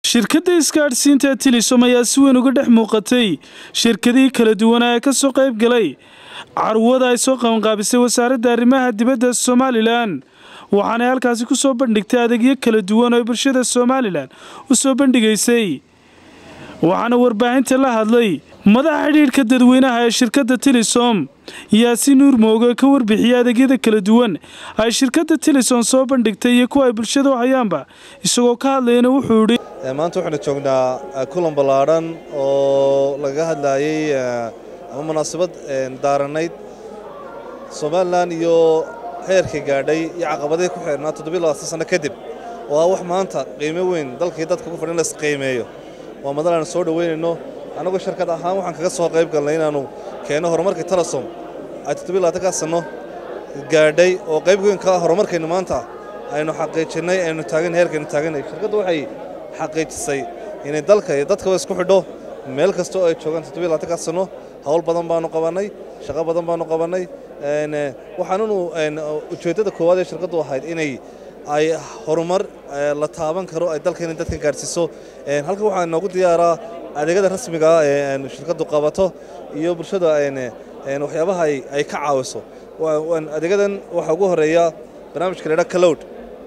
shirkadda isgaadhsiinta tilisom ayaa si weyn uga dhex muuqatay shirkadihii kala duwanaa ee ka soo qayb galay carwada ay soo qabanqaabisay wasaaradda arrimaha dibadda somalilan waxaanay halkaasi ku soo bandhigtay adeegyo kala duwan oo bulshada somalilan u soo bandhigaysay waxaana warbaahinta la hadlay madaxa xidhiidhka dadweynaha ee shirkadda tilisom yaasiin nuur mooge ka warbixiyey adeegyada kala duwan ay shirkadda tilisom soo bandhigtay iyo kuwa ay bulshada u hayaanba isagoo ka hadlayana wuxuu idhi maanta waxaynu joognaa kulan ballaadhan oo laga hadlaayey ama munaasabad daaranayd somalilan iyo heerkii gaadhay iyo caqabadihii ku xidhnaa toddobiy labaatan sanno kadib oo ah wax maanta qiimo weyn dalkii dadka ku fadhin la isqiimeeyo waa madal aanu soo dhoweynayno annagu shirkad ahaan waxaan kaga soo qayb galnay inaannu keenno horumarkii telesom ay toddobiy labaatankaa sanno gaadhay oo qayb weyn ka ah horumarkaynu maanta aynu xaqiijinnay aynu taagan heerkaynu taaganay shirkaddu waxay xaqiijisay inay dalka iyo dadkaba isku xidho meel kasta oo ay joogaan toddobiy labaatankaa sanno hawl badan baanu qabannay shaqo badan baanu qabannay waxaanunu ujeeddada koowaad ee shirkaddu ahayd inay ay horumar la taaban karo ay dalkeena dadka gaadhsiiso halkan waxaa inoogu diyaaraa adeegyada rasmiga ah ee shirkaddu qabato iyo bulshada waxyaabaha ay ka caawiso adeegyadan waxaa ugu horeeya barnaamijka laydhaa kalowd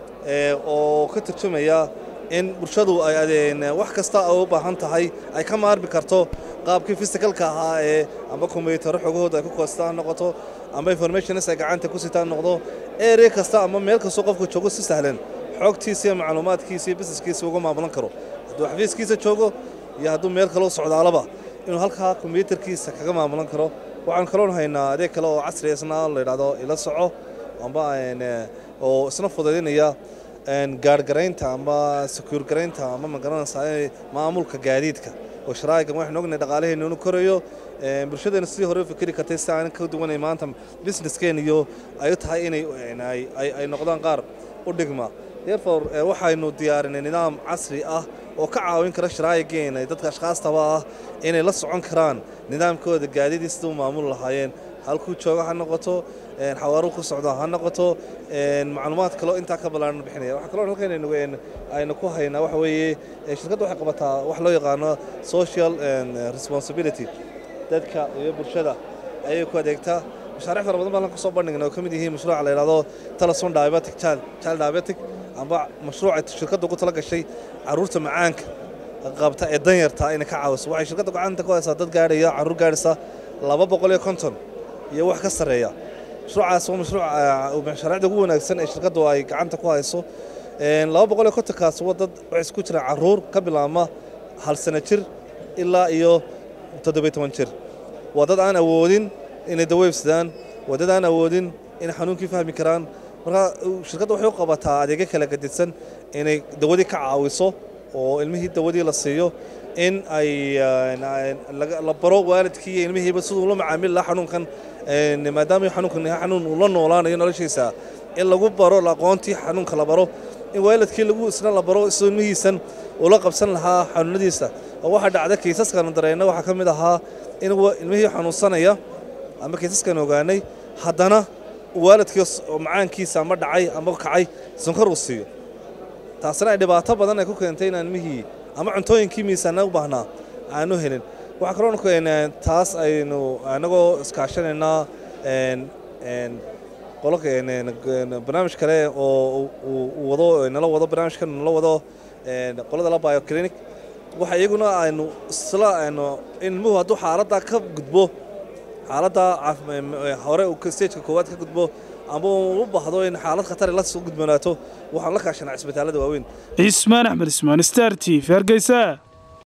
oo ka turjumaya in bulshadu ay wax kasta ay u baahan tahay ay ka maarmi karto qaabkii fisikalka ahaa ee amba kombiyuutarro xogahooda ay ku koostaan ha noqoto amba informationis ay gacanta ku sitaan noqdo area kasta ama meel kastoo qofku joogo si sahlan xogtiisa iyo macluumaadkiisa iyo busineskiisa uga maamulan karo hadduu xafiiskiisa joogo iyo hadduu meel kaloo socdaalaba inuu halkaa kombiyuutarkiisa kaga maamulan karo waxaan kaloon haynaa adeeg kale oo casri isna la yidhahdo ila soco amba oo isna fudaydinaya gaarhgaraynta ama secuur garaynta ama magaranaysaa maamulka gaadiidka oo sharaa'igan waxaynu ognahay dhaqaalaheenna inuu korayo bulshadeena sidii hore u fikiri kartay si aan ka duwanay maanta businesskeena iyo ay u tahay inay ay noqdaan qaar u dhigma therefore waxaynu diyaarinay nidaam casri ah oo ka caawin kara sharaa'igeena dadka ashkaastaba ah inay la socon karaan nidaamkooda gaadiidii sida u maamul lahaayeen halkuu jooga ha noqoto xawaaruhu ku socdo ha noqoto macluumaad kaloo intaa ka ballaaran bixinaya waxaa kaloo halkan aynu ku haynaa waxa weeye shirkadda waxay qabataa wax loo yaqaano social responsibility dadka iyo bulshada ayay ku adeegtaa mashaariic fara badan baan halkan kusoo bandhignay oo ka mid yihiin mashruuca la yidhahdo teleson diabetic child child diabetic amba mashruuca shirkadda ugu tala gashay carruurta macaanka qabta ee danyarta inay ka caawiso waxay shirkadda gacanta ku haysaa dad gaadhaya carruur gaadhaysa laba boqol iyo konton iyo wax ka sarreeya mashruucaas waa mashruuc mashaariicda ugu wanaagsan ee shirkaddu ay gacanta ku hayso laba boqol iyo kontonkaas waa dad waxay isku jiraan carruur ka bilaabma hal sano jir ilaa iyo toddobiyo toban jir waa dad aan awoodin inay daweybsadaan waa dad aan awoodin inay xanuunkii fahmi karaan marka shirkadda waxay u qabataa adeegyo kala gadidsan inay dawadii ka caawiso oo ilmihii dawadii la siiyo in ay la baro waalidkii iyo ilmihiiba siduu la macaamili lahaa xanuunkan maadaama xanuunkan xanuun uu la noolaanayo noloshiisa in lagu baro aqoontii xanuunka la baro in waalidkii lagu isna la baro siduu ilmihiisan ula qabsan lahaa xanuunadiisa oo waxaa dhacda kiisaskanu dareenna waxaa ka mid ahaa in ilmihii xanuunsanaya ama kiisaskan ogaanay haddana waalidkii macaankiisa ama dhacay ama kacay sonkor uu siiyo taasina ay dhibaato badan ay ku keentay inaan ilmihii ama cuntooyinkii miisaana u baahnaa aanu helin waxaa kaloo taas aynu anagoo iskaashanaynaa barnaamij kale oo wado nala wado barnaamijkan nala wado qolada la bioclinic waxa iyaguna aynu isla aynu in ilmuhu hadduu xaaladda ka gudbo xaaladda hore stageka koowaad ka gudbo ama u baahdo in xaalad khatari la soo gudboonaato waxaan la kaashanaa cisbitaalada waaweyn cismaan axmed ismaan star t v hargeysa